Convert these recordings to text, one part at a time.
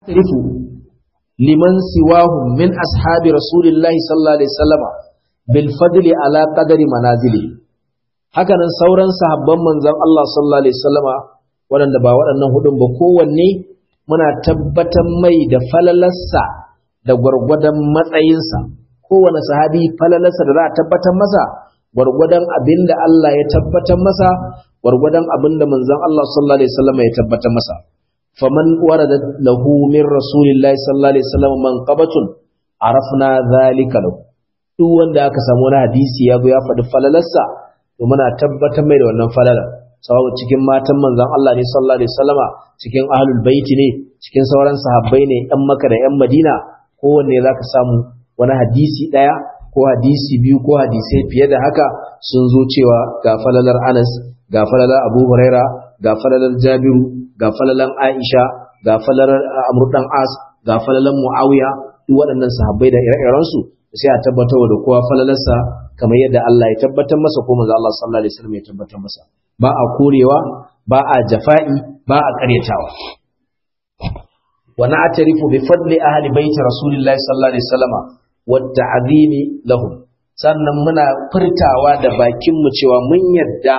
rifu liman siwahum min ashabi rasulillahi sallallahu alaihi wasallama bil fadli ala qadari manazili haka nan sauran sahabban manzon Allah sallallahu alaihi wasallama waɗanda ba waɗannan hudun ba kowanne muna tabbatar mai da falalarsa da gwargwadon matsayinsa kowane sahabi falalarsa da za a tabbatar masa gwargwadon abin da Allah ya tabbatar masa gwargwadon abin da manzon Allah sallallahu alaihi wasallama ya tabbatar masa faman warada lahu min rasulillahi sallallahu alaihi wasallam manqabatun arafna zalika lahu duk wanda aka samu wani hadisi ya zo ya faɗi falalarsa to muna tabbatar mai da wannan falalar sawabu cikin matan manzon Allah ne sallallahu alaihi wasallama cikin ahlul baiti ne cikin sauran sahabbai ne yan Makka da yan Madina kowanne zaka samu wani hadisi daya ko hadisi biyu ko hadisai fiye da haka sun zo cewa ga falalar Anas ga falalar Abu Huraira ga falalar Jabiru ga falalan Aisha ga falalar Amr dan As ga falalan Muawiya duk waɗannan sahabbai da ire-iren su sai a tabbatar da kowa falalarsa kamar yadda Allah ya tabbatar masa ko manzo Allah sallallahu alaihi wasallam ya tabbatar masa ba a korewa ba a jafa'i ba a karyatawa wa na'tarifu bi fadli ahli baiti rasulillahi sallallahu alaihi wasallama wa ta'zimi lahum sannan muna furtawa da bakin mu cewa mun yadda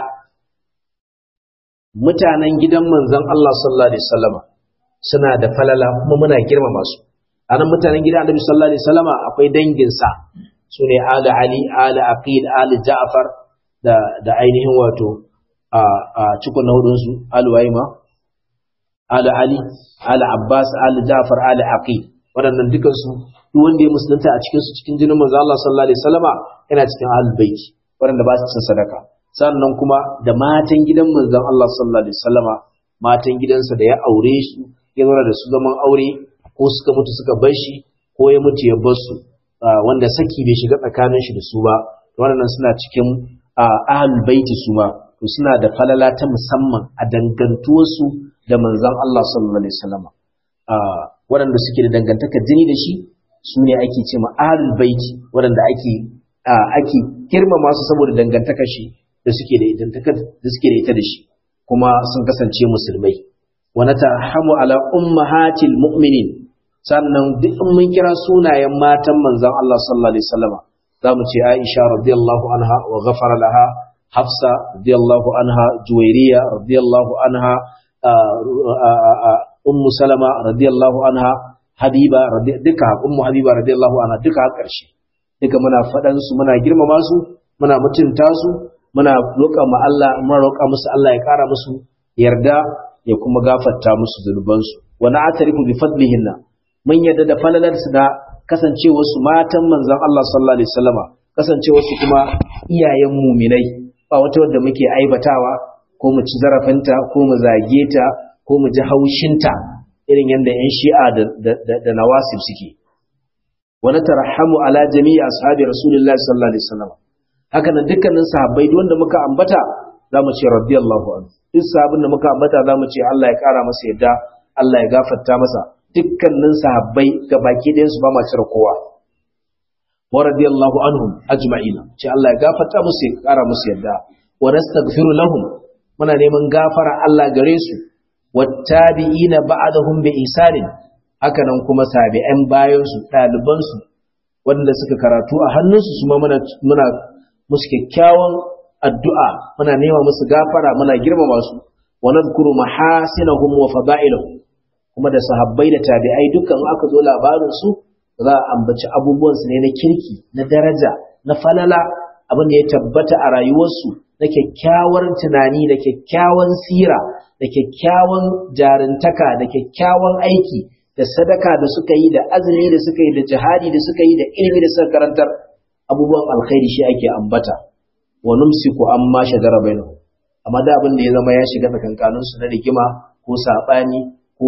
mutanen gidan manzon Allah sallallahu alaihi wasallama suna da falala kuma muna girmama su anan mutanen gidan Annabi sallallahu alaihi wasallama akwai dangin sa sune ali ali ali aqil ali ja'far da da ainihin wato a a cikon hudun su ali waima ali ali ali abbas ali ja'far ali aqil waɗannan dukan su duk wanda ya musulunta a cikin su cikin jinin manzon Allah sallallahu alaihi wasallama yana cikin ahlul baiti waɗanda ba su cin sadaka sannan kuma da matan gidan manzon Allah sallallahu alaihi wasallama matan gidansa da ya aure su ya zauna da su zaman aure ko suka mutu suka bar shi ko ya mutu ya bar su wanda saki bai shiga tsakanin shi da su ba waɗannan suna cikin ahlul baiti su ma to suna da falala ta musamman a dangantuwar su da manzon Allah sallallahu alaihi wasallama waɗanda suke da dangantaka jini da shi su ne ake ce ma ahlul baiti waɗanda ake ake girmama su saboda dangantakar shi da suke da ita da suke da ita da shi kuma sun kasance musulmai wa natahamu ala ummahatil mu'minin sannan duk in mun kira sunayen matan manzon Allah sallallahu alaihi wasallama zamu ce Aisha radiyallahu anha wa ghafara laha Hafsa radiyallahu anha Juwairiya radiyallahu anha Ummu Salama radiyallahu anha Habiba duka Ummu Habiba radiyallahu anha duka har ƙarshe duka muna faɗan su muna girmama su muna mutunta su muna roƙa ma Allah muna roƙa musu Allah ya ƙara musu yarda ya kuma gafarta musu zunubansu wa na'tarifu bi fadlihinna mun yarda da falalar su da kasancewar su matan manzon Allah sallallahu alaihi wasallama kasancewar su kuma iyayen muminai ba wata wanda muke aibatawa ko mu ci zarafinta ko mu zage ta ko mu ji haushinta irin yadda yan shi'a da da nawasib suke wa natarahamu ala jami'i ashabi rasulillahi sallallahu alaihi wasallam haka nan dukkanin sahabbai duk wanda muka ambata zamu ce radiyallahu anhu duk sahabin da muka ambata zamu ce Allah ya kara masa yadda Allah ya gafarta masa dukkanin sahabbai baki ɗayan su ba ma cire kowa wa radiyallahu anhum ajma'ina ce Allah ya gafarta musu ya kara musu yadda wa nastaghfiru lahum muna neman gafara Allah gare su wattabi'ina ba'dahum bi isanin haka nan kuma tabi'an bayan su ɗaliban su wanda suka karatu a hannunsu su ma muna muna musu kyakkyawan addu'a muna nema musu gafara muna girmama su wa nadhkuru mahasinahum wa fada'ilahum kuma da sahabbai da tabi'ai dukkan aka zo labarin su za a ambaci abubuwan su ne na kirki na daraja na falala abin da ya tabbata a rayuwarsu na kyakkyawar tunani da kyakkyawan sira da kyakkyawan jarintaka da kyakkyawan aiki da sadaka da suka yi da azumi da suka yi da jihadi da suka yi da ilimi da suka karantar abubuwan alkhairi shi ake ambata wa numsiku amma shajara bainahum amma da abin da ya zama ya shiga tsakankanin su na rigima ko sabani ko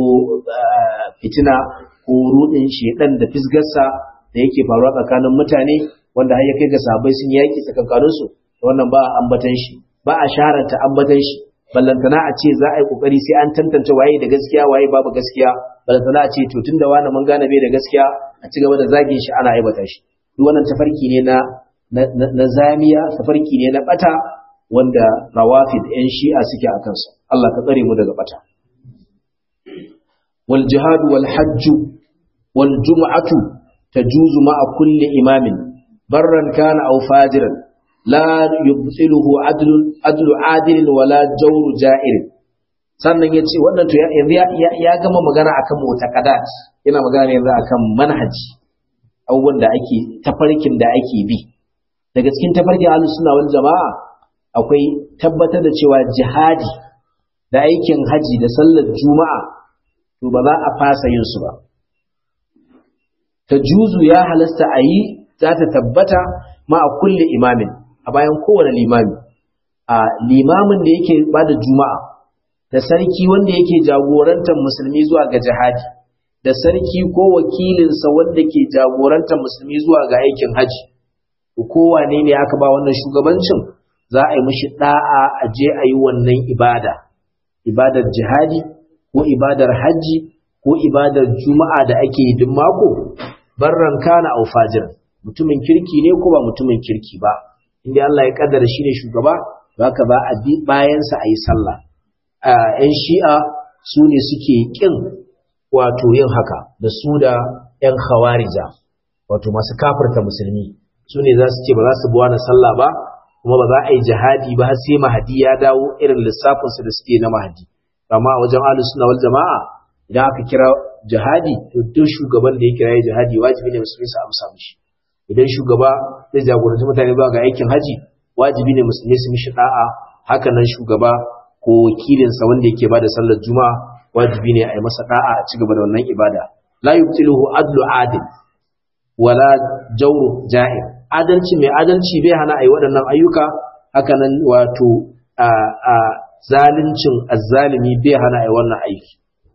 fitina ko rudin shedan da fisgarsa da yake faruwa tsakanin mutane wanda har ya kai ga sahabbai sun yaki tsakankanin su wannan ba a ambatan shi ba a sharanta ambatan shi ballantana a ce za a yi kokari sai an tantance waye da gaskiya waye babu gaskiya ballantana a ce to tunda wani mun gane bai da gaskiya a ci gaba da zagin shi ana aibata shi duk wannan tafarki ne na na zamiya tafarki ne na bata wanda rawafid yan shi'a suke a kansa Allah ka tsare mu daga bata wal jihad wal hajj wal jum'atu tajuzu ma'a kulli imamin barran kana aw fajiran la yubtiluhu adlun adlu adilin wala jawru ja'irin sannan ya ce wannan to ya gama magana akan mutaqadat yana magana yanzu akan manhaji abubuwan da ake tafarkin da ake bi daga cikin tafarkin ahlus sunna wal jama'a akwai tabbatar da cewa jihadi da aikin haji da sallar juma'a to ba za a fasa yin su ba ta juzu ya halasta a yi za ta tabbata ma a kulle imamin a bayan kowane limami a limamin da yake ba da juma'a da sarki wanda yake jagorantar musulmi zuwa ga jihadi da sarki ko wakilinsa wanda ke jagorantar musulmi zuwa ga aikin haji kowane ne aka ba wannan shugabancin za a yi mishi da'a a je a yi wannan ibada ibadar jihadi ko ibadar haji ko ibadar juma'a da ake yi duk mako barran kana au fajiran mutumin kirki ne ko ba mutumin kirki ba inda Allah ya kaddara shi ne shugaba haka ba a bi bayansa a yi sallah ‘yan shi'a su ne suke ƙin wato yin haka da su da ‘yan hawarija wato masu kafirta musulmi su ne za su ce ba za su buwa na sallah ba kuma ba za a yi jihadi ba har sai mahadi ya dawo irin lissafinsu da suke na mahadi amma a wajen ahlus sunna wal jama'a idan aka kira jihadi to duk shugaban da ya kira jihadi wajibi ne musulmi su amsa mishi idan shugaba zai jagoranci mutane zuwa ga aikin haji wajibi ne musulmi su mishi da'a haka nan shugaba ko wakilinsa wanda yake bada sallar juma'a wajibi ne a yi masa da'a a ci gaba da wannan ibada la yubtiluhu adlu adil wala jawru ja'ir adalci mai adalci bai hana a yi waɗannan ayyuka haka nan wato a a zalincin azzalimi bai hana a yi wannan aiki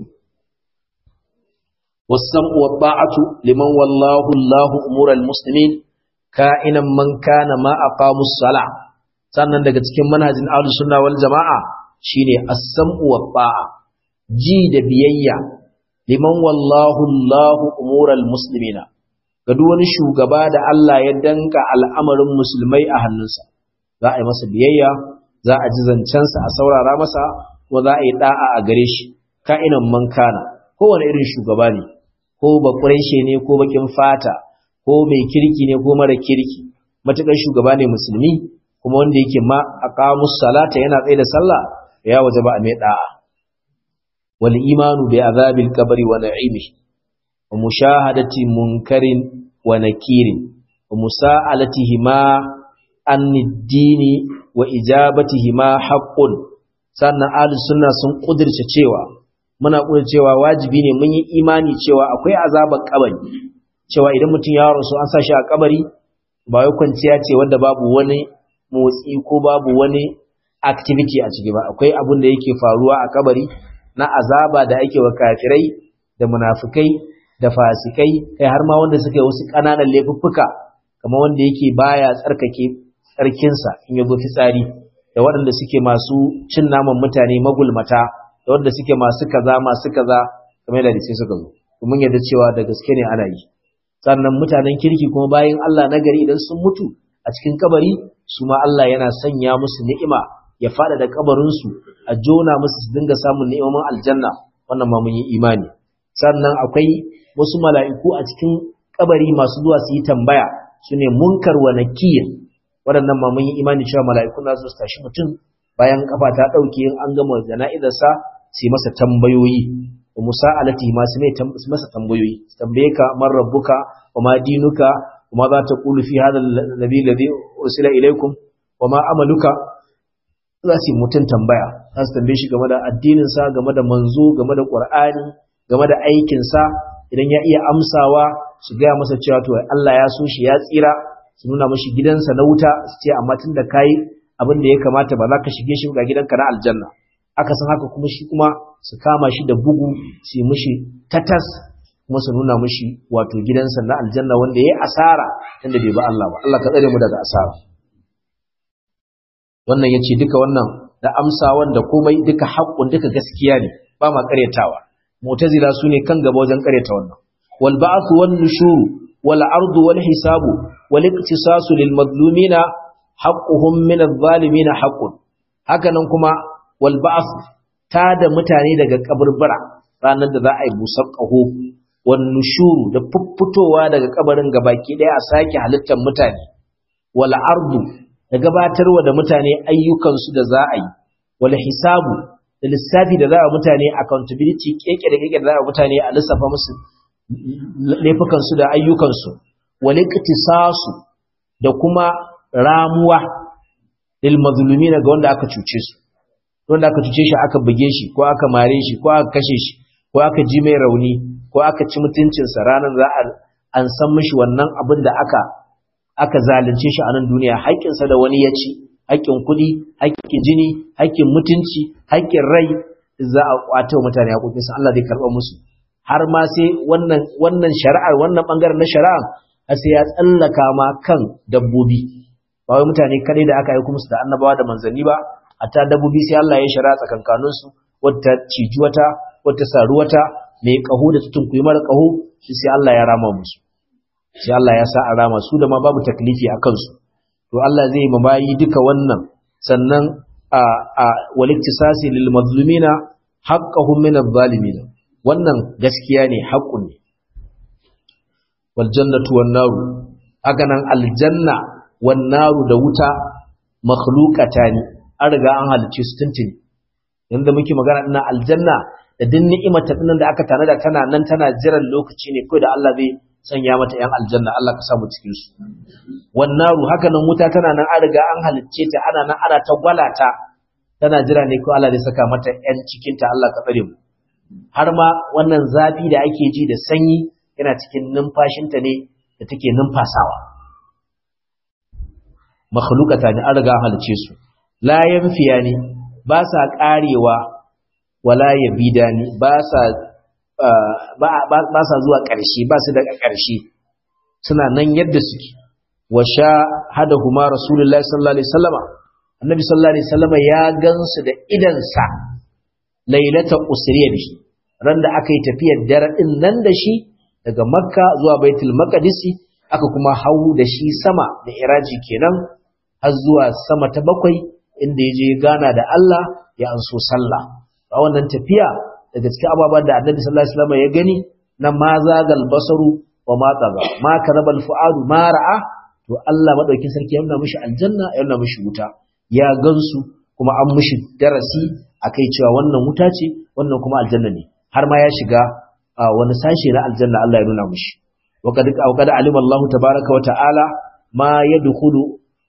والسمع والطاعة لمن والله الله أمور المسلمين كائنا من كان ما أقاموا الصلاة sannan daga cikin manhajin ahlus sunna wal jama'a shine as-sam'u wat ta'a ji da biyayya liman wallahu Allahu umural muslimina ga duk wani shugaba da Allah ya danka al'amarin musulmai a hannunsa za a yi masa biyayya za a ji zancensa a saurara masa kuma za a yi da'a a gare shi ka'inan man kana kowane irin shugaba ne ko ba ne ko bakin fata ko mai kirki ne ko mara kirki matuƙar shugaba ne musulmi kuma wanda yake ma aqamus salata yana tsaye da sallah ya wajaba a mai da'a wal imanu bi azabil qabri wa na'imihi wa mushahadati munkarin wa nakirin wa musa'alatihi ma an dini wa ijabatihi ma haqqun sannan ahlus sunna sun kudirce cewa muna kudirce cewa wajibi ne mun yi imani cewa akwai azabar kabari cewa idan mutum ya rasu an sa shi a kabari ba wai kwanciya ce wanda babu wani motsi ko babu wani activity a ciki ba akwai abin da yake faruwa a kabari na azaba da ake wa kafirai da munafikai da fasikai kai har ma wanda suka yi wasu ƙananan laifuffuka kamar wanda yake baya tsarkake tsarkinsa in ya fitsari da waɗanda suke masu cin naman mutane magulmata da waɗanda suke masu kaza masu kaza kamar da sai suka zo mun yarda cewa da gaske ne ana yi sannan mutanen kirki kuma bayan Allah nagari idan sun mutu a cikin kabari su ma Allah yana sanya musu ni'ima ya fada da kabarinsu a jona musu su dinga samun ni'imomin aljanna wannan ma mun yi imani sannan akwai wasu mala'iku a cikin kabari masu zuwa su yi tambaya su ne munkar wa nakir waɗannan ma mun yi imani cewa mala'iku na su tashi mutum bayan kafa ta ɗauke in an gama jana'izarsa su yi masa tambayoyi wa musa'alati ma su masa tambayoyi su tambaye ka man rabbuka wa ma dinuka وما ذا تقول في هذا النبي الذي أرسل إليكم وما عملك za su yi mutum tambaya za su tambaye shi game da addininsa game da manzo game da ƙwar'ani game da aikinsa idan ya iya amsawa su gaya masa cewa to Allah ya so shi ya tsira su nuna mashi gidansa na wuta su ce amma tun da kayi abin da ya kamata ba za ka shige shi ga gidanka na aljanna aka san haka kuma shi kuma su kama shi da bugu su yi mishi tatas kuma su nuna mishi wato gidansa na aljanna wanda ya asara inda bai ba Allah ba Allah ka tsare mu daga asara wannan yace duka wannan da amsa wanda komai duka haƙƙun duka gaskiya ne ba ma ƙaryatawa mu'tazila sune kan gaba wajen ƙaryata wannan wal ba'th wan nushur wal ard wal hisab wal iktisas lil madlumina haqquhum min adh-dhalimin haqqun hakanan kuma wal ba'th ta da mutane daga kaburbura ranar da za a yi busar ƙaho wan nushuru da fuffutowa daga kabarin gabaki ɗaya a sake halittar mutane wal ardu da gabatarwa da mutane ayyukansu da za a yi wal hisabu da lissafi da za a mutane accountability keke da keke da za a mutane a lissafa musu laifukansu da ayyukansu wal iqtisasu da kuma ramuwa lil mazlumin ga wanda aka cuce su wanda aka cuce shi aka buge shi ko aka mare shi ko aka kashe shi ko aka ji mai rauni ko aka ci mutuncinsa ranar za a an san mishi wannan abin da aka aka zalunce shi a nan duniya haƙƙinsa da wani ya ci haƙƙin kuɗi haƙƙin jini haƙƙin mutunci haƙƙin rai za a ƙwato mutane haƙoƙinsa Allah zai karɓa musu har ma sai wannan wannan shari'ar wannan bangaren na shari'a har sai ya tsallaka ma kan dabbobi ba wai mutane kadai da aka aika musu da annabawa da manzanni ba hatta dabbobi sai Allah ya shari'a tsakankanin su wata ciji wata wata saru wata mai kaho da tutun kuyi mara kaho sai Allah ya rama musu sai Allah ya sa a rama su da ma babu taklifi a kansu to Allah zai ma bayi duka wannan sannan a a waliktisasi lil mazlumina haqqahum min adh-dhalimin wannan gaskiya ne haƙƙun ne wal jannatu wan naru haka nan aljanna wan naru da wuta makhluqatani an riga an halice su tuntuni yanda muke magana ina aljanna da din ni'imar ta da aka tanada tana nan tana jiran lokaci ne kai da Allah zai sanya mata yan aljanna Allah ka samu cikin su wan naru haka nan wuta tana nan an riga an halicce ta ana nan ana ta gwalata tana jira ne ko Allah zai saka mata yan cikin ta Allah ka tsare mu har ma wannan zafi da ake ji da sanyi yana cikin numfashinta ne da take numfasawa makhlukata ne an riga halice su la yanfiya ne ba sa karewa wala yabida ne ba sa ba sa zuwa ƙarshe ba su daga ƙarshe suna nan yadda suke wa sha hada huma rasulullahi sallallahu alaihi wasallama annabi sallallahu alaihi wasallama ya gansu da idansa lailata usriya da shi ran da aka yi tafiyar dare din nan da shi daga makka zuwa baitul maqdisi aka kuma hau da shi sama da iraji kenan har zuwa sama ta bakwai inda ya je gana da Allah ya anso sallah a wannan tafiya daga cikin ababen da annabi sallallahu alaihi wasallam ya gani na ma zagal basaru wa ma taga ma karabal fuadu ma ra'a to Allah madaukin sarki ya nuna mishi aljanna ya nuna mishi wuta ya gansu kuma an mishi darasi akai cewa wannan wuta ce wannan kuma aljanna ne har ma ya shiga wani sashe na aljanna Allah ya nuna mishi wa kad qad alima Allah tabaaraka wa ta'ala ma yadkhulu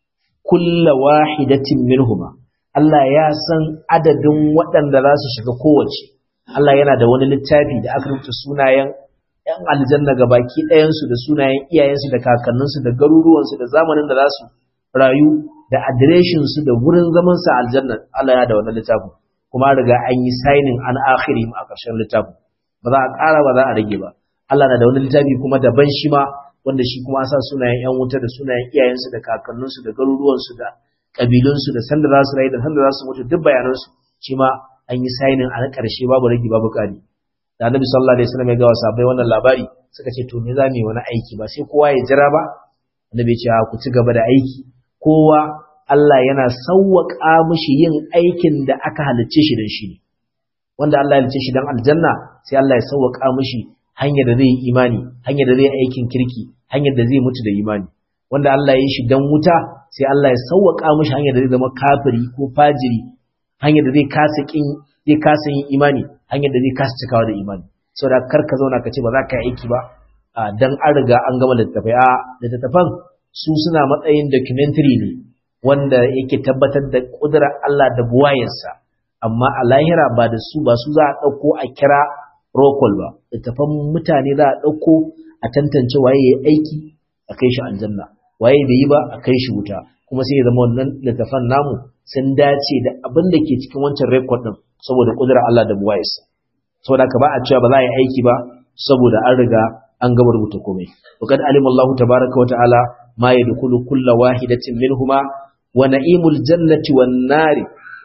kullu wahidatin minhuma Allah ya san adadin waɗanda za su shiga kowace Allah yana da wani littafi da aka rubuta sunayen ‘yan aljanna ga baki ɗayansu da sunayen iyayensu da kakanninsu da garuruwansu da zamanin da za su rayu da adireshinsu da wurin zamansa aljanna Allah ya da wani littafin kuma riga an yi signing an akhiri a ƙarshen littafin ba za a ƙara ba za a rage ba Allah na da wani littafi kuma daban shi ma wanda shi kuma sa sunayen ‘yan wuta da sunayen iyayensu da kakanninsu da garuruwansu da ƙabilunsu da sanda za su rayu da sanda za su mutu duk bayanansu shi ma an yi sainin a ƙarshe babu rage babu ƙari da annabi sallallahu alaihi wasallam ya ga sahabbai wannan labari suka ce to me za mu yi wani aiki ba sai kowa ya jira ba annabi ya ce ku ci gaba da aiki kowa Allah yana sawwaka mishi yin aikin da aka halicce shi don shi ne wanda Allah ya halicce shi don aljanna sai Allah ya sawwaka mishi hanyar da zai yi imani hanyar da zai yi aikin kirki hanyar da zai mutu da imani wanda Allah ya yi shi don wuta sai Allah ya sawwaka mishi hanyar da zai zama kafiri ko fajiri hanyar da zai kasa kin zai kasa yin imani hanyar da zai kasa cikawa da imani saboda kar ka zauna ka ce ba za ka yi aiki ba dan an riga an gama littattafai a littattafan su suna matsayin documentary ne wanda yake tabbatar da kudurar Allah da buwayarsa amma a lahira ba da su ba su za a ɗauko a kira rokol ba littattafan mutane za a ɗauko a tantance waye ya aiki a kai shi aljanna waye bai yi ba a kai shi wuta kuma sai ya zama wannan littattafan namu sun dace da abin da ke cikin wancan rekod din saboda kudurar Allah da buwayarsa saboda ka ba a cewa ba za a yi aiki ba saboda an riga an gama rubuta komai wa kad alima Allah tabaaraka wa ta'ala ma yadkhulu kullu wahidatin minhuma wa na'imul jannati wan nari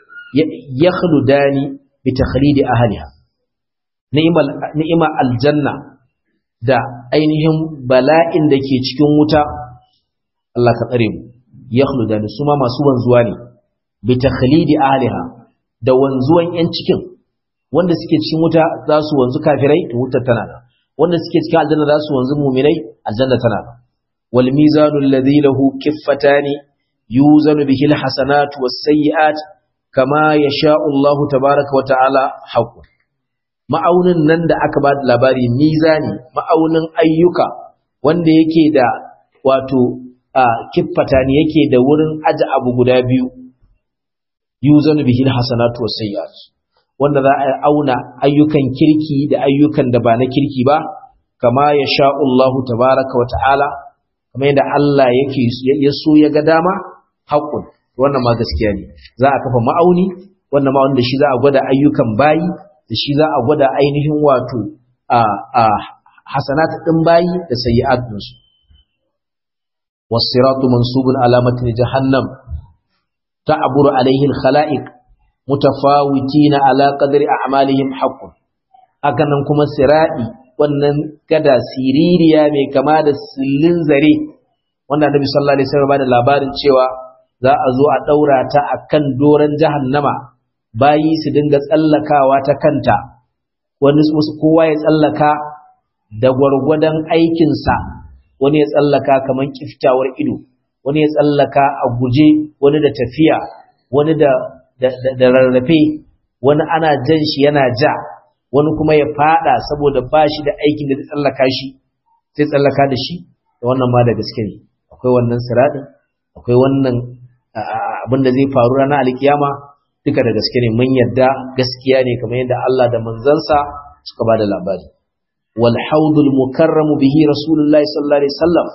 yakhludani bi takhlidi ahliha ni'mal ni'ma aljanna da ainihin bala'in da ke cikin wuta Allah ka tsare mu yakhludani suma masu wanzuwa ne bi takhlidi ahliha da wanzuwan yan cikin wanda suke cikin wuta za su wanzu kafirai to wutar tana nan wanda suke cikin aljanna za su wanzu mu'minai aljanna tana nan wal mizanu alladhi lahu kiffatani yuzanu bihi alhasanatu was-sayyi'at kama yasha'u Allah tabaaraka wa ta'ala haqqun ma'aunin nan da aka ba da labari mizani ma'aunin ayyuka wanda yake da wato kiffata ne yake da wurin aje abu guda biyu yuzanu bihi alhasanatu was-sayyi'at wanda za a auna ayyukan kirki da ayyukan da ba na kirki ba kama ya sha'ullahu tabaraka wa ta'ala kama yadda Allah yake ya so ya ga dama haƙun wannan ma gaskiya ne za a kafa ma'auni wannan ma'auni da shi za a gwada ayyukan bayi da shi za a gwada ainihin wato a a hasanat ɗin bayi da sayyi'at ɗinsu والصراط منصوب على متن جهنم تعبر عليه الخلائق mutafawitina ala qadri a'malihim haqqun hakanan kuma siradi wannan gada siririya mai kama da sillin zare wanda Annabi sallallahu alaihi wasallam da labarin cewa za a zo a daura ta akan doran jahannama bayi su dinga tsallakawa ta kanta wani kowa ya tsallaka da gwargwadon aikinsa wani ya tsallaka kaman kiftawar ido wani ya tsallaka a guje wani da tafiya wani da da rarrafe wani ana jan shi yana ja wani kuma ya fada saboda ba shi da aikin da zai tsallaka shi zai tsallaka da shi da wannan ma da gaske ne akwai wannan siradin akwai wannan abin da zai faru ranar alkiyama duka da gaske ne mun yadda gaskiya ne kamar yadda Allah da manzansa suka ba da labari wal haudul mukarramu bihi rasulullahi sallallahu alaihi wasallam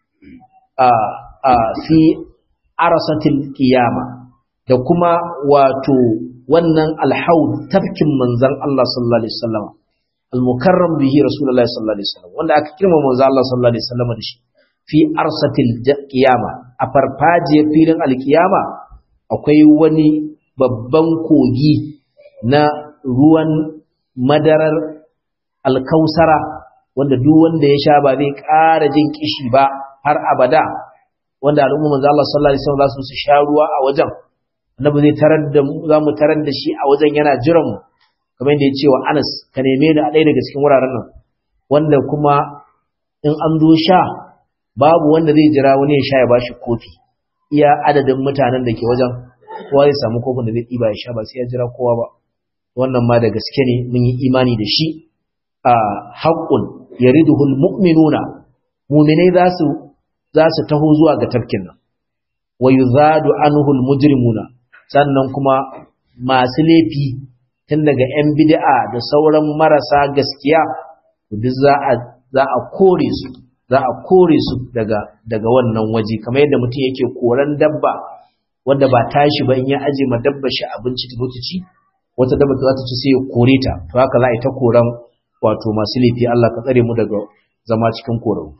a a fi arasatil qiyama da kuma wato wannan alhaud tafkin manzan Allah sallallahu alaihi wasallam al-mukarram bihi rasulullahi sallallahu alaihi wasallam wanda aka kirma manzan Allah sallallahu alaihi wasallam da shi fi arsatil qiyama a farfaje filin alkiyama akwai wani babban kogi na ruwan madarar alkausara wanda duk wanda ya sha ba zai ƙara jin kishi ba har abada wanda al'umma manzo Allah sallallahu alaihi wasallam za su sha ruwa a wajen annabi zai tarar da mu za mu tarar da shi a wajen yana jiran mu kamar yadda ya ce wa Anas ka neme ni a ɗaya daga cikin wuraren nan wanda kuma in an zo sha babu wanda zai jira wani ya sha ya bashi kofi iya adadin mutanen da ke wajen kowa zai samu kofin da zai ɗiba ya sha ba sai ya jira kowa ba wannan ma da gaske ne mun yi imani da shi a haƙƙun yariduhul mu'minuna mu'minai za su za su taho zuwa ga tafkin nan wa yuzadu anhul mujrimuna sannan kuma masu laifi tun daga yan bid'a da sauran marasa gaskiya duk za a za a kore su za a kore su daga daga wannan waje kamar yadda mutum yake koran dabba wanda ba tashi ba in ya aje ma dabba shi abinci ta mutu ci wata dabba za ta ci sai ya kore ta to haka za a yi ta koran wato masu laifi Allah ka tsare mu daga zama cikin koran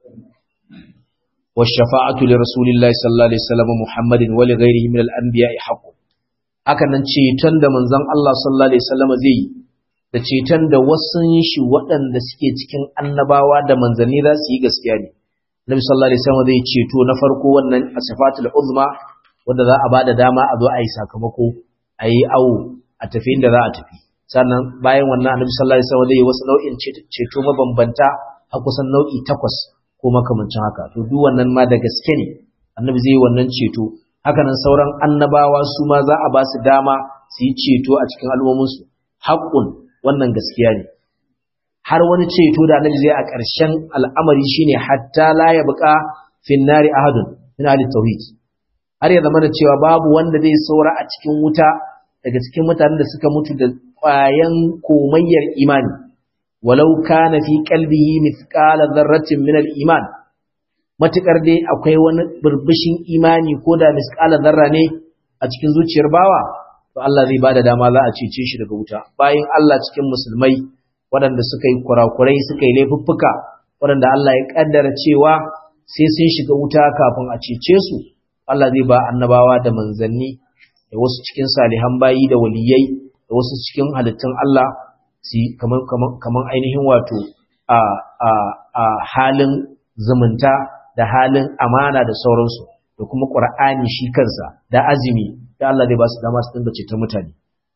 والشفاعة لرسول الله صلى الله عليه وسلم محمد ولغيره من الأنبياء حق hakanan ceton da manzon Allah sallallahu alaihi wasallam zai yi da ceton da wasun shi waɗanda suke cikin annabawa da manzanni za su yi gaskiya ne Nabi sallallahu alaihi wasallam zai ceto na farko wannan asifatul uzma wanda za a bada dama a zo a yi sakamako a yi awo a tafi inda za a tafi sannan bayan wannan Annabi sallallahu alaihi wasallam zai yi wasu nau'in ceto mabambanta a kusan nau'i takwas ko makamancin haka to duk wannan ma da gaske ne annabi zai yi wannan ceto hakanan sauran annabawa su ma za a ba su dama su yi ceto a cikin al'ummominsu haƙƙun wannan gaskiya ne har wani ceto da annabi zai a ƙarshen al'amari shine hatta la ya buƙa fin nari ahadun min ahli tauhid har ya zama da cewa babu wanda zai saura a cikin wuta daga cikin mutanen da suka mutu da ƙwayan komayyar imani walau kana fi qalbihi mithqala dharratin min al-iman matukar dai akwai wani burbushin imani ko da mithqala dharra ne a cikin zuciyar bawa to Allah zai bada dama za a cece shi daga wuta bayan Allah cikin musulmai waɗanda suka yi kurakurai suka yi laifuffuka waɗanda Allah ya kaddara cewa sai sun shiga wuta kafin a cece su Allah zai ba annabawa da manzanni da wasu cikin salihan bayi da waliyai da wasu cikin halittun Allah su kaman ainihin wato a a a halin zumunta da halin amana da sauransu da kuma Qur'ani shi kansa da azumi da Allah zai ba su dama su dinga ceton mutane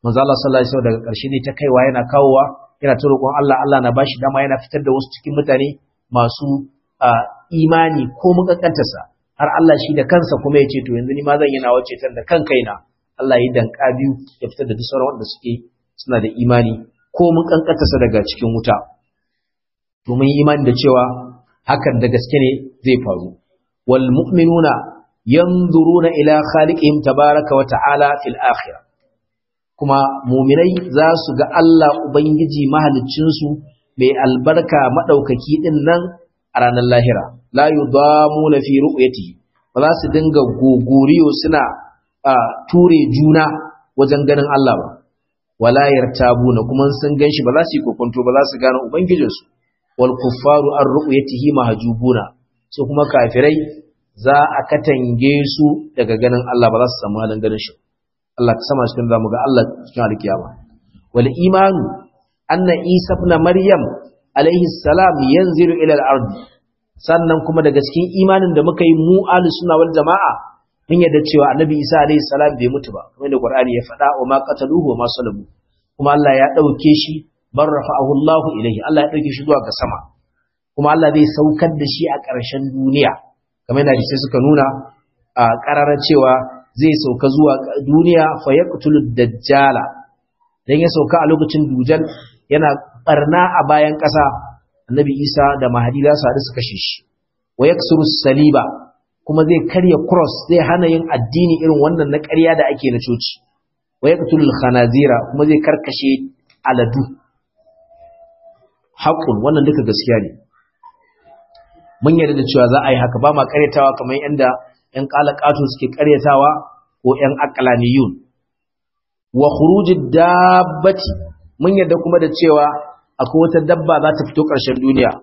manzo Allah sallallahu alaihi wasallam daga ƙarshe ne ta kaiwa yana kawowa yana ta roƙon Allah Allah na bashi dama yana fitar da wasu cikin mutane masu imani ko mukakkantarsa har Allah shi da kansa kuma ya ce to yanzu ni ma zan yi nawa ceton da kan kaina Allah ya danka biyu ya fitar da duk sauran wanda suke suna da imani ko mun kankantarsa daga cikin wuta to mun yi imani da cewa hakan da gaske ne zai faru wal mu'minuna yanzuruna ila khaliqihim tabaraka wa ta'ala fil akhirah kuma mu'minai za su ga Allah ubangiji mahaliccin su mai albarka madaukaki din nan a ranar lahira la yudamuna fi ru'yatihi ba za su dinga gogoriyo suna ture juna wajen ganin Allah ba wala yartabuna kuma sun ganshi ba za su yi kokonto ba za su gane ubangijinsu wal kuffaru an ru'yatihi mahjubuna so kuma kafirai za a katange su daga ganin Allah ba za su samu halin ganin shi Allah ka sama cikin zamu ga Allah cikin alkiyama wal imanu anna isa ibn maryam alaihi salam yanzilu ila al-ard sannan kuma daga cikin imanin da muka yi mu ahlus sunna wal jamaa mun yadda cewa annabi isa alaihi salam bai mutu ba kamar da qur'ani ya faɗa wa ma qataluhu wa ma salabu kuma Allah ya dauke shi bar rafa'ahu Allah ilaihi Allah ya dauke shi zuwa ga sama kuma Allah zai saukar da shi a ƙarshen duniya kamar da sai suka nuna a ƙararar cewa zai sauka zuwa duniya fa yaqtulu dajjala dan ya sauka a lokacin dujal yana barna a bayan ƙasa annabi Isa da Mahdi za su haɗu su kashe shi wa yaksuru saliba kuma zai karya cross zai hana yin addini irin wannan na ƙarya da ake na coci wa yaqtulul khanazira kuma zai karkashe aladu haƙun wannan duka gaskiya ne mun yarda da cewa za a yi haka ba ma ƙaryatawa kamar yadda ƴan ƙalaƙato suke ƙaryatawa ko ƴan aqlaniyun wa khurujid dabbati mun yarda kuma da cewa akwai wata dabba za ta fito ƙarshen duniya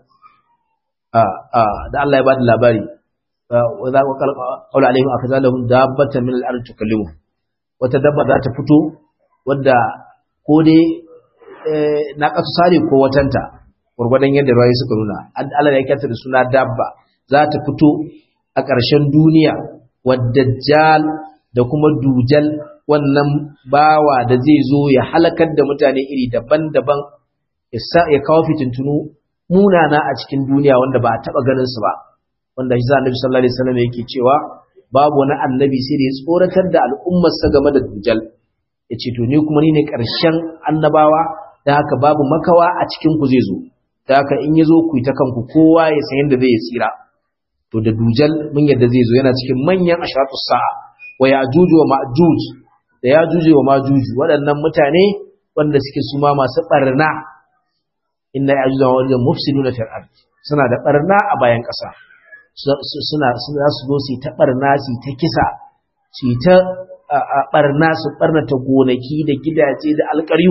da Allah ya ba da labari wa za ku qala alaihim akazalahum dabbatan min al-ard tukallimu wata dabba za ta fito wadda ko dai na kasu sare ko watanta gurgurdan yadda rayu suka nuna Allah ya kyata da suna dabba za ta fito a ƙarshen duniya wadajjal da kuma dujal wannan bawa da zai zo ya halakar da mutane iri daban-daban ya kawo fitintunu munana a cikin duniya wanda ba a taɓa ganin su ba wanda shi annabi sallallahu alaihi wasallam yake cewa babu wani annabi sai da ya tsoratar da al'ummarsa game da dujal yace to ni kuma ni ne ƙarshen annabawa da haka babu makawa a cikin ku zai zo da haka in ya zo ku yi ta kanku kowa ya san yadda zai tsira to da dujal mun yadda zai zo yana cikin manyan ashratus sa'a wa yajuju wa ma'juj da yajuju wa ma'juj waɗannan mutane wanda suke suma masu barna inna yajuju wa ma'juj mufsiduna fil ard suna da barna a bayan ƙasa suna suna su zo su ta barna su ta kisa su ta barna su barnata gonaki da gidaje da alƙaryu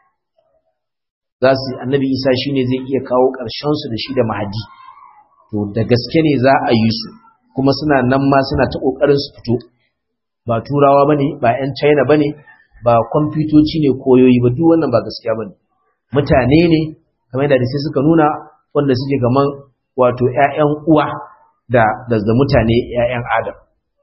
za su annabi isa shine zai iya kawo ƙarshen su da shi da mahadi to da gaske ne za a yi su kuma suna nan ma suna ta ƙoƙarin su fito ba turawa bane ba 'yan china bane ba kwamfutoci ne koyoyi ba duk wannan ba gaskiya bane mutane ne kamar da sai suka nuna wanda suke gaman wato 'ya'yan uwa da da mutane 'ya'yan adam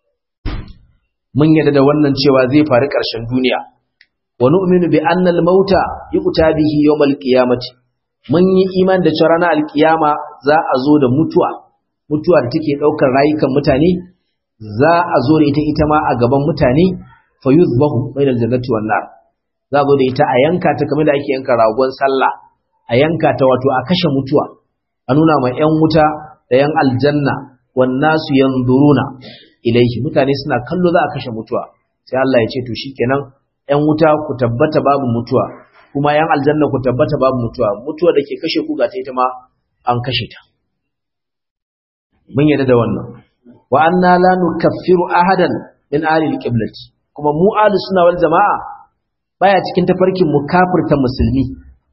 mun yarda da wannan cewa zai faru ƙarshen duniya wa nu'minu bi anna al-mauta yuqta bihi yawm al-qiyamati mun yi iman da cewa ranar al-qiyama za a zo da mutuwa mutuwa da take daukar rayukan mutane za a zo da ita ita ma a gaban mutane fa yuzbahu bainal jannati wan nar za a zo da ita a yanka ta kamar da ake yanka ragon sallah a yanka ta wato a kashe mutuwa a nuna ma yan wuta da yan aljanna wan nasu yanzuruna ilaihi mutane suna kallo za a kashe mutuwa sai Allah ya ce to shikenan ‘yan wuta ku tabbata babu mutuwa, kuma ‘yan aljanna ku tabbata babu mutuwa, mutuwa da ke kashe ku ga ta ita ma an kashe ta. Mun yadda da wannan. Wa anna la nukaffiru ahadan min ahli al-qiblati kuma mu ahli sunna wal jama'a baya cikin tafarkin mu kafirta musulmi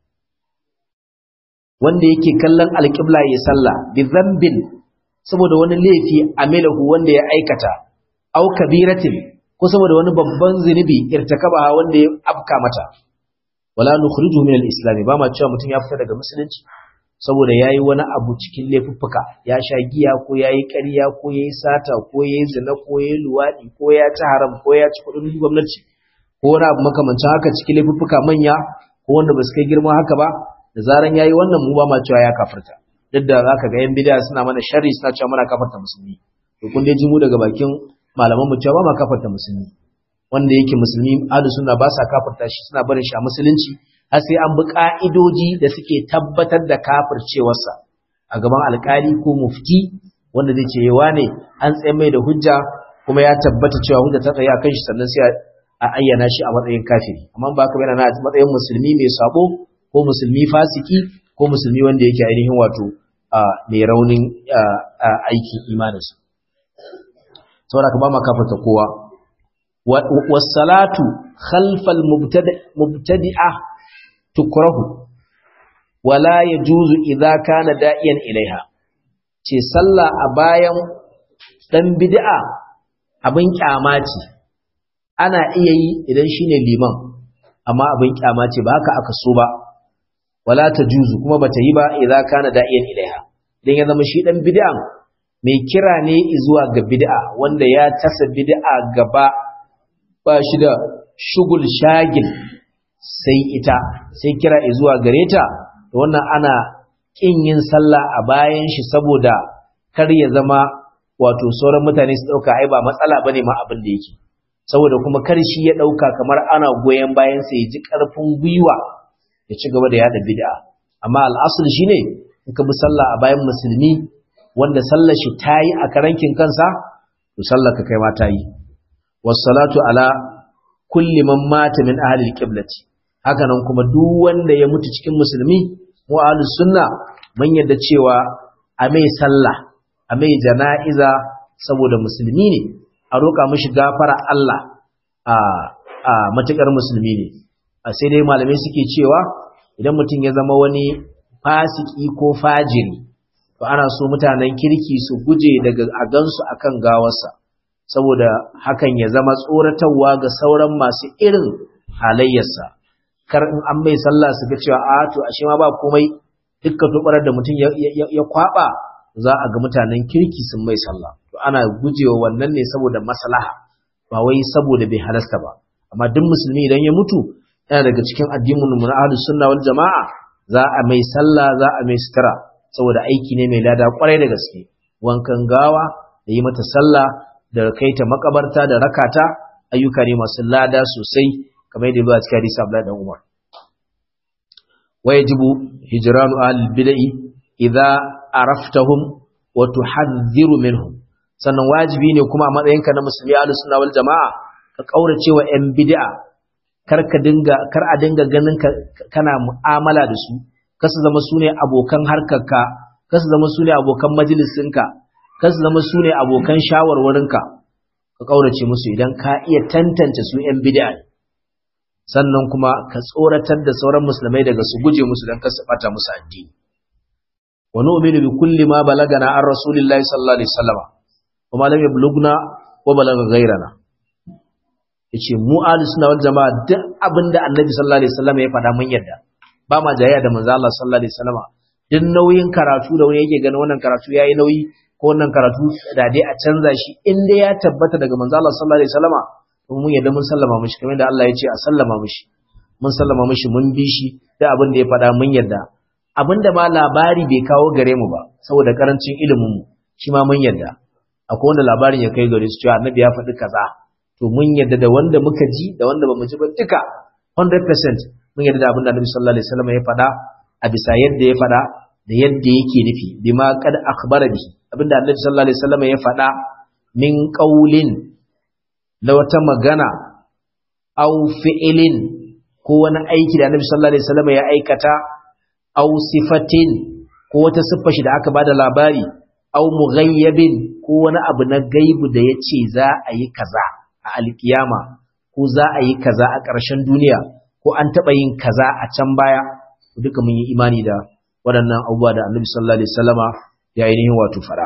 wanda yake kallon al-qibla ya sallah bi dhanbin saboda wani laifi amilahu wanda ya aikata au kabiratin ko saboda wani babban zunubi irtakaba wanda ya afka mata wala nukhrijuhu min al-islam ba ma cewa mutum ya fita daga musulunci saboda yayi wani abu cikin laifuffuka ya sha giya ko yayi ƙarya ko yayi sata ko yayi zina ko yayi luwadi ko ya ci haram ko ya ci kudin gwamnati ko wani abu makamancin haka cikin laifuffuka manya ko wanda ba su kai girma haka ba da zaran yayi wannan mu ba ma cewa ya kafirta duk da zaka ga yan bid'a suna mana sharri suna cewa muna kafarta musulmi to kun dai ji mu daga bakin malaman mu cewa ba ma kafarta musulmi wanda yake musulmi ahlus sunna ba sa kafarta shi suna barin shi a musulunci har sai an bi ka'idoji da suke tabbatar da kafircewarsa a gaban alkali ko mufti wanda zai ce yawa ne an tsaye mai da hujja kuma ya tabbata cewa hujja ta tsaye a kan shi sannan sai a ayyana shi a matsayin kafiri amma ba ka yana na matsayin musulmi mai sabo ko musulmi fasiki ko musulmi wanda yake ainihin wato mai raunin aikin imaninsa saboda ka ba ma kafarta kowa wasalatu khalfal mubtadi'a tukrahu wala yajuzu idza kana da'iyan ilaiha ce sallah a bayan dan bid'a abin kyama ce ana iya yi idan shine liman amma abin kyama ce ba haka aka so ba wala tajuzu kuma bata yi ba idza kana da'iyan ilaiha dan ya zama shi dan bid'a mai kira ne zuwa ga bid'a wanda ya tasa bid'a gaba ba shi da shugul shagil sai ita sai kira zuwa gare ta to wannan ana kin yin sallah a bayan shi saboda kar ya zama wato sauran mutane su dauka ai ba matsala bane ma abin da yake saboda kuma kar shi ya dauka kamar ana goyen bayan sa ya ji karfin gwiwa ya ci gaba da yada bid'a amma al'asul shine in ka bi sallah a bayan musulmi wanda sallar shi tayi a karankin kansa to sallar ka kai ma tayi wassalatu ala kulli man mata min ahli alqiblati haka nan kuma duk wanda ya mutu cikin musulmi mu ahlus sunna mun yadda cewa a mai sallah a mai jana'iza saboda musulmi ne a roƙa mishi gafara Allah a a matukar musulmi ne a sai dai malamai suke cewa idan mutum ya zama wani fasiki ko fajiri to ana so mutanen kirki su guje daga a gansu akan gawarsa saboda hakan ya zama tsoratarwa ga sauran masu irin halayyarsa kar in an mai sallah su ga cewa a to ashe ma ba komai dukkan tubarar da mutum ya kwaba za a ga mutanen kirki sun mai sallah to ana gujewa wannan ne saboda maslaha ba wai saboda bai halasta ba amma duk musulmi idan ya mutu yana daga cikin addinin mu na ahlus sunna wal jamaa za a mai sallah za a mai sutura saboda aiki ne mai lada kwarai da gaske wankan gawa da yi mata sallah da kai ta makabarta da rakata ayyuka ne masu lada sosai kamar yadda zuwa cikin hadisi Abdullah dan Umar wajibu hijranu ahlul bid'i idza araftahum wa tuhadhdhiru minhum sannan wajibi ne kuma a matsayinka na musulmi ahlus sunna wal jamaa ka kaurace wa yan bid'a kar ka dinga kar a dinga ganin ka kana mu'amala da su kasu zama sune abokan harkarka kasu zama sune abokan majalisinka kasu zama sune abokan shawarwarinka ka kaurace musu idan ka iya tantance su yan bid'a sannan kuma ka tsoratar da sauran musulmai daga su guje musu dan kasu bata musu addini wa nu'minu bi kulli ma balagana an rasulillahi sallallahu alaihi wasallam wa ma lam yablughna wa balagha ghayrana yace mu ahlus sunna wal jamaa duk abinda annabi sallallahu alaihi wasallam ya faɗa mun yarda ba ma jayayya da manzo Allah sallallahu alaihi wasallam duk nauyin karatu da wani yake ganin wannan karatu yayi nauyi ko wannan karatu da dai a canza shi in dai ya tabbata daga manzo Allah sallallahu alaihi wasallam to mun yarda mun sallama mishi kamar da Allah ya ce a sallama mishi mun sallama mishi mun bi shi da abin da ya faɗa mun yarda abinda ma labari bai kawo gare mu ba saboda karancin ilimin mu shi ma mun yarda akwai wanda labarin ya kai gare su cewa annabi ya faɗi kaza to mun yarda da wanda muka ji da wanda bamu ji ba duka 100% mun yarda da abin da annabi sallallahu alaihi wasallam ya faɗa a bisa yadda ya faɗa da yadda yake nufi bima kad akhbara bi abinda annabi sallallahu alaihi wasallam ya faɗa min qaulin da wata magana aw fi'ilin ko wani aiki da annabi sallallahu alaihi wasallam ya aikata aw sifatin ko wata siffa shi da aka bada labari aw mughayyabin ko wani abu na gaibu da yace za a yi kaza a alkiyama ko za a yi kaza a ƙarshen duniya ko an taɓa yin kaza a can baya duka mun yi imani da waɗannan abubuwa da annabi sallallahu alaihi wasallama ya ainihin wato fara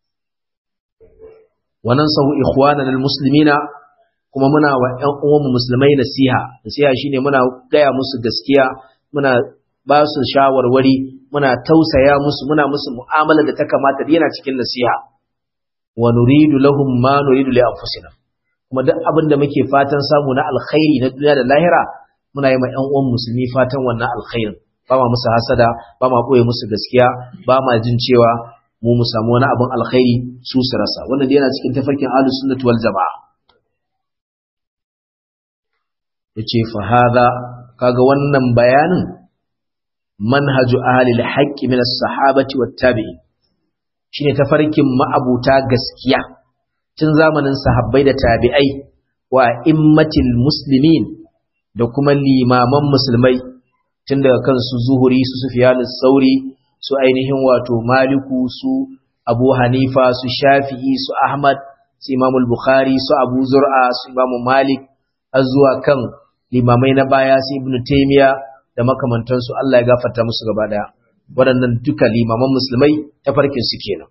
wannan sahu ikhwana lil muslimina kuma muna wa ƴan uwanmu musulmai nasiha nasiha shine muna gaya musu gaskiya muna ba su shawarwari muna tausaya musu muna musu mu'amala da ta kamata yana cikin nasiha wa nuridu lahum ma nuridu li anfusina kuma duk abin da muke fatan samu na alkhairi na duniya da lahira muna yi ma ƴan uwan musulmi fatan wannan alkhairin ba ma musu hasada ba ma ɓoye musu gaskiya ba ma jin cewa mu mu samu wani abin alkhairi su su rasa wannan dai yana cikin tafarkin ahlus sunnati wal jamaa yace fa hadha kaga wannan bayanin manhaju ahli al-haqq min as-sahabati wat tabi'in shine tafarkin ma'abuta gaskiya tun zamanin sahabbai da tabi'ai wa immatil muslimin da kuma limaman musulmai tun daga kansu zuhuri su sufyanus sauri su ainihin wato maliku su abu hanifa su shafi'i su ahmad su imamul bukhari su abu zur'a su imamu malik har zuwa kan limamai na baya su ibnu taymiya da makamantansu Allah ya gafarta musu gaba daya waɗannan duka limaman musulmai ta farkin su kenan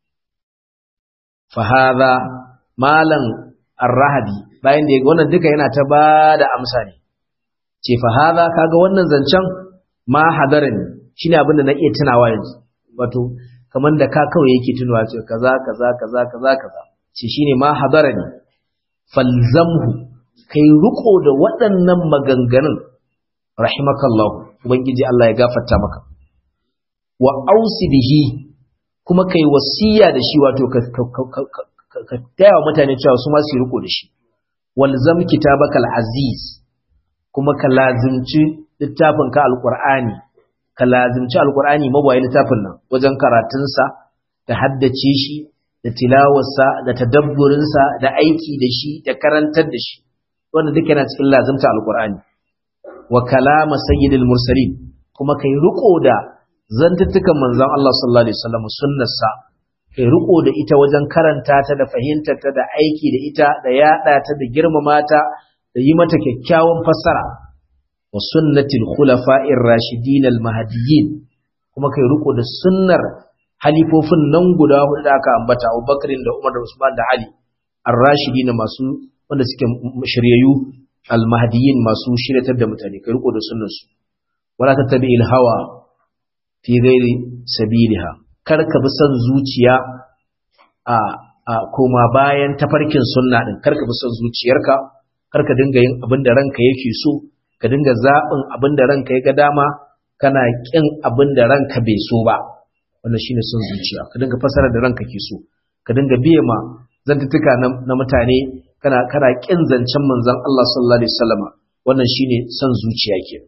fa hadha malan ar-rahabi bayan da wannan duka yana ta bada amsa ne ce fa hadha kaga wannan zancen ma hadarani shine abin da na iya tunawa yanzu wato kamar da ka kawai yake tunawa ce kaza kaza kaza kaza kaza ce shine ma hadarani falzamhu kai riko da waɗannan maganganun rahimakallahu ubangiji Allah ya gafarta maka wa ausi bihi kuma kai wasiya da shi wato ka ka taya wa mutane cewa su ma su riko da shi walzam kitabakal aziz kuma ka lazimci littafin ka alqur'ani ka lazimci alqur'ani mabayi littafin nan wajen karatunsa da haddace shi da tilawarsa da tadabburinsa da aiki da shi da karantar da shi wanda duka yana cikin lazimta alqur'ani wa kalama sayyidil mursalin kuma kai riko da zantuttukan manzon Allah sallallahu alaihi wasallam sunnarsa kai riko da ita wajen karanta ta da fahimtar ta da aiki da ita da yada ta da girmama ta da yi mata kyakkyawan fassara wa sunnatil khulafa'ir rashidin al mahdiyyin kuma kai riko da sunnar halifofin nan guda hudu da aka ambata Abubakar da Umar da Usman da Ali ar-rashidin masu wanda suke shiryayyu al mahdiyyin masu shiryatar da mutane kai riko da sunnarsu wala tattabi'il hawa fi ghairi sabiliha kar ka bi son zuciya a a koma bayan tafarkin sunna din kar ka bi son zuciyarka kar ka dinga yin abin da ranka yake so ka dinga zaɓin abin da ranka ya ga dama kana ƙin abin da ranka bai so ba wannan shine son zuciya ka dinga fasara da ranka ke so ka dinga biye ma zantuttuka na mutane kana kana ƙin zancen manzon Allah sallallahu alaihi wasallama wannan shine son zuciya ke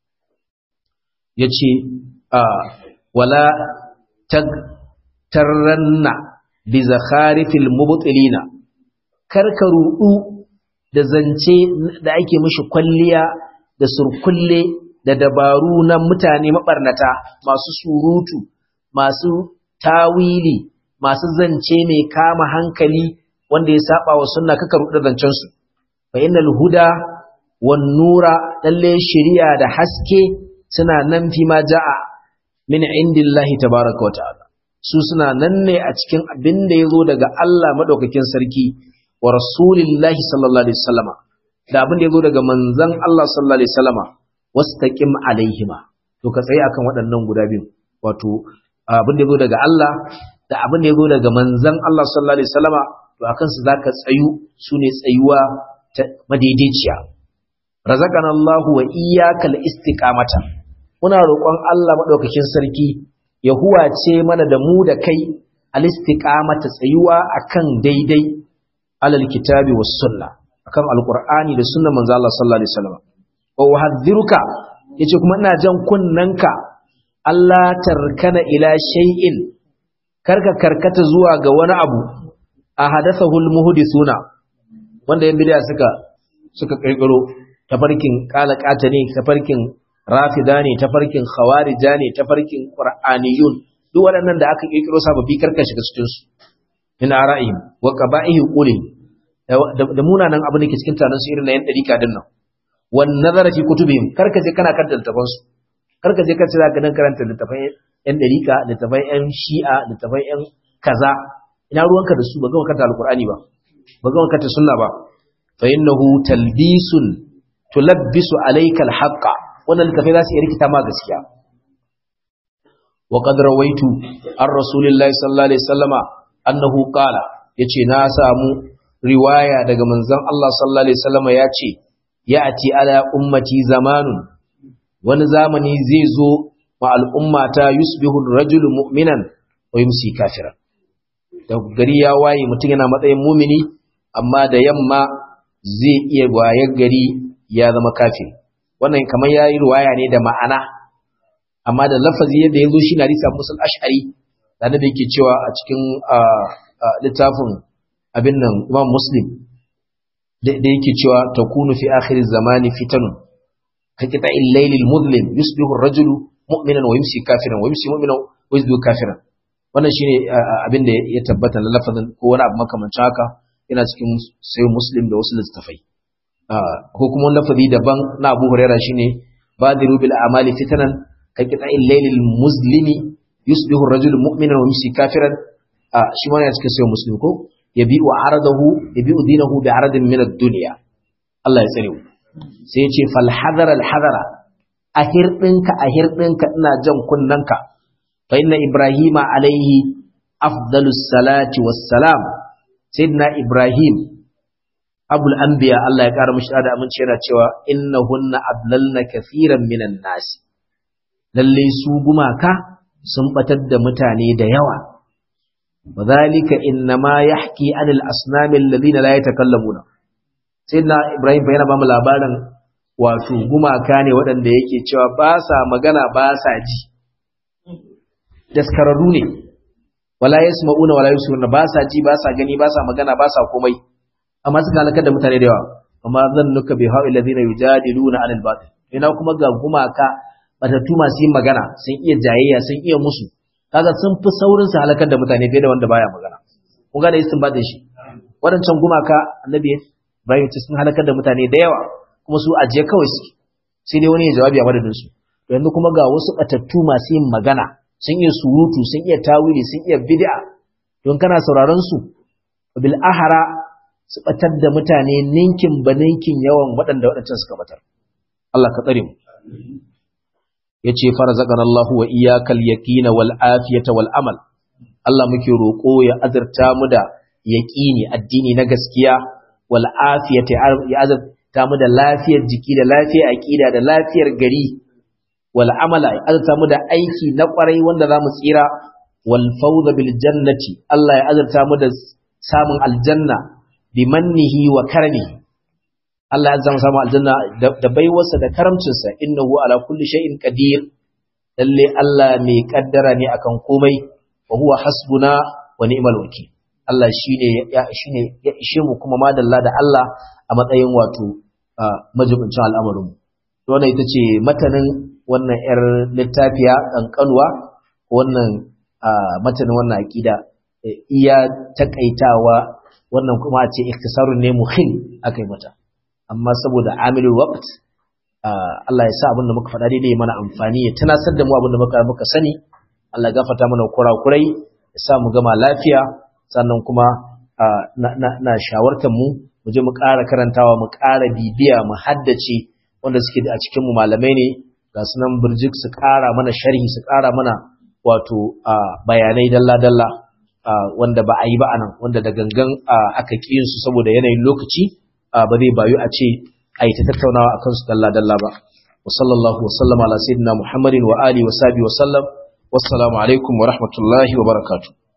yace a wala tagtarranna bi zakharifil mubtilina karka rudu da zance da ake mishi kwalliya da surkulle da dabaru na mutane mabarnata masu surutu masu tawili masu zance mai kama hankali wanda ya saba wa sunna kaka rudu da zancen su fa innal huda wan nura lalle shari'a da haske suna nan fi ma ja'a min indillahi tabaraka wa ta'ala su suna nan ne a cikin abin da ya zo daga Allah madaukakin sarki wa rasulillahi sallallahu alaihi wasallama da abin da ya zo daga manzon Allah sallallahu alaihi wasallama wastaqim alaihima to ka tsaye akan waɗannan guda biyu wato abin da ya zo daga Allah da abin da ya zo daga manzon Allah sallallahu alaihi wasallama to akan su zaka tsayu sune tsayuwa ta madaidaiciya razaqana Allahu wa iyyakal istiqamata muna roƙon Allah maɗaukakin sarki ya huwace mana da mu da kai alistiqamata tsayuwa akan daidai alal kitabi was sunna akan alqur'ani da sunnar manzo Allah sallallahu alaihi wasallam wa uhadhiruka yace kuma ina jan kunnanka Allah tarkana ila shay'in karka karkata zuwa ga wani abu a hadathahu almuhdithuna wanda yan bid'a suka suka kirkiro tafarkin qalaqata ne tafarkin rafida ne tafarkin khawarija ne tafarkin qur'aniyun duk waɗannan da aka kirkiro sababbi karka shiga cikin su min ara'ihim wa qaba'ihi quli da munanan abin da ke cikin tanan su irin na yan dariƙa din nan wan nazara fi kutubihim karka je kana karanta littafan su karka je ka ci zaka dan karanta littafan yan dariƙa littafan yan shi'a littafan yan kaza ina ruwanka da su ba ga karanta alqur'ani ba ba ga karanta sunna ba fa innahu talbisun tulabbisu alayka alhaqqa wannan littafai za su iya rikita ma gaskiya wa qad rawaitu an rasulillahi sallallahu alaihi wasallama annahu qala yace na samu riwaya daga manzon Allah sallallahu alaihi wasallam ya ce ya'ti ala ummati zamanun wani zamani zai zo wa al'ummata yusbihu ar-rajulu mu'minan wa yumsi kafiran da gari ya waye mutum yana matsayin mumini amma da yamma zai iya wayar gari ya zama kafiri wannan kamar yayi riwaya ne da ma'ana amma da lafazi yadda yazo shi na risa musul ash'ari da da yake cewa a cikin littafin abin nan Imam Muslim da yake cewa takunu fi akhir zamani fitanun ka kita al-layl al-mudlim yusbihu ar-rajulu mu'minan wa yumsi kafiran wa yumsi mu'minan wa yusbihu kafiran wannan shine abin da ya tabbata na lafazin ko wani abu makamancin haka yana cikin sai Muslim da wasu littafai ko kuma wani lafazi daban na Abu Huraira shine badiru bil amali fitanan ka kita al-layl al-muslimi yusbihu ar-rajulu mu'minan wa yumsi kafiran shi ma yana cikin sai Muslim ko yabi'u aradahu yabi'u dinahu bi aradin min ad-dunya Allah ya tsare mu sai ya ce fal hadara al hadara a hirdinka a hirdinka ina jan kunnanka fa inna ibrahima alaihi afdalus salati wassalam sayyidina ibrahim abul anbiya Allah ya kara mishi da aminci yana cewa innahunna adlalna kathiran minan nas lalle su gumaka sun batar da mutane da yawa وذلك إنما يحكي عن الأصنام الذين لا يتكلمون سيدنا إبراهيم بينا بام labarin wato gumaka ne waɗanda yake cewa ba sa magana ba sa ji daskararru ne wala yasma'una wala yusiruna ba sa ji ba sa gani ba sa magana ba sa komai amma suka halakar da mutane da yawa amma zannuka bi ha'il ladina yujadiluna 'anil batil ina kuma ga gumaka batattu masu yin magana sun iya jayayya sun iya musu kaga sun fi saurin su halakar da mutane fiye da wanda baya magana kun ga da istinbatin shi wadancan gumaka annabi Ibrahim ce sun halakar da mutane da yawa kuma su ajiye kawai su sai dai wani ya jawabi a madadin su to yanzu kuma ga wasu batattu masu yin magana sun iya surutu sun iya tawili sun iya bid'a don kana sauraron su bil ahara su batar da mutane ninkin ba ninkin yawan waɗanda waɗancan suka batar Allah ka tsare mu yace farzaqana Allahu wa iyyakal yaqina wal afiyata wal amal Allah muke roko ya azurta mu da yaqini addini na gaskiya wal afiyata ya azurta mu da lafiyar jiki da lafiyar aqida da lafiyar gari wal amala ya azurta mu da aiki na kwarai wanda zamu tsira wal fawza bil jannati Allah ya azurta mu da samun aljanna bi mannihi wa karamihi Allah ya zama samu aljanna da baiwarsa da karamcinsa innahu ala kulli shay'in qadir lalle Allah mai kaddara ne akan komai wa huwa hasbuna wa ni'mal wakil Allah shine ya shine ya ishe mu kuma madalla da Allah a matsayin wato majibincin al'amarin mu to wannan ita ce matanin wannan yar littafiya kankanwa wannan matanin wannan aqida iya takaitawa wannan kuma a ce ikhtisarun ne muhim akai mata amma saboda amilul waqt Allah ya sa abin da muka faɗa daidai mana amfani ya tunasar da mu abin da muka muka sani Allah ya gafarta mana kurakurai ya sa mu gama lafiya sannan kuma na shawartar mu mu je mu ƙara karantawa mu ƙara bibiya mu haddace wanda suke a cikin mu malamai ne ga sunan burjik su ƙara mana sharhi su ƙara mana wato bayanai dalla dalla wanda ba a yi ba anan wanda da gangan aka ƙi su saboda yanayin lokaci ba zai bayu a ce a yi ta tattaunawa a kansu dalla-dalla ba. wa sallallahu wa sallama ala sayyidina Muhammadin wa ali wa sabi wa sallam wassalamu alaikum wa rahmatullahi wa barakatuh